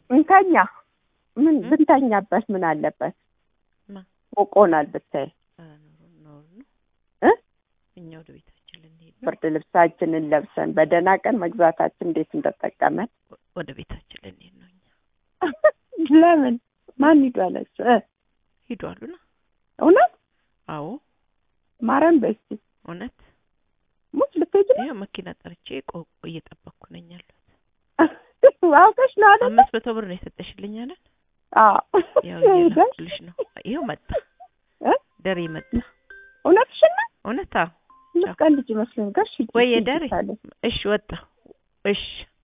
እንተኛ ምን እ? ብንተኛበት ምን አለበት? ማ? ሞቆናል ብታይ ኧረ ኖር ኖር ነው እ? እኛ ወደ ቤታችን ልንሄድ ነው። ብርድ ልብሳችንን ለብሰን በደህና ቀን መግዛታችን እንዴት እንደጠቀመን ወ- ወደ ቤታችን ልንሄድ ነው። እኛ ለምን ማን ሂዱ አለች እ? ሂዱ አሉና እውነት አዎ ማረን በስቲ እውነት ሙት ልትሄጂ ነው? ይኸው መኪና ጠርቼ ቆ እየጠበቅኩ ነኝ ያለሁት። አውቀሽ ነው አይደል? አምስት መቶ ብር ነው የሰጠሽልኝ አይደል? አዎ ያው ሄደሽ እየላኩልሽ ነው። ይኸው መጣ እ? ደሬ መጣ። እውነትሽን ነው? እውነት አዎ። ልትቀልጂ መስሎኝ ጋር እሺ ወይ ሂጂ ደሬ አለች። እሺ ወጣ እሺ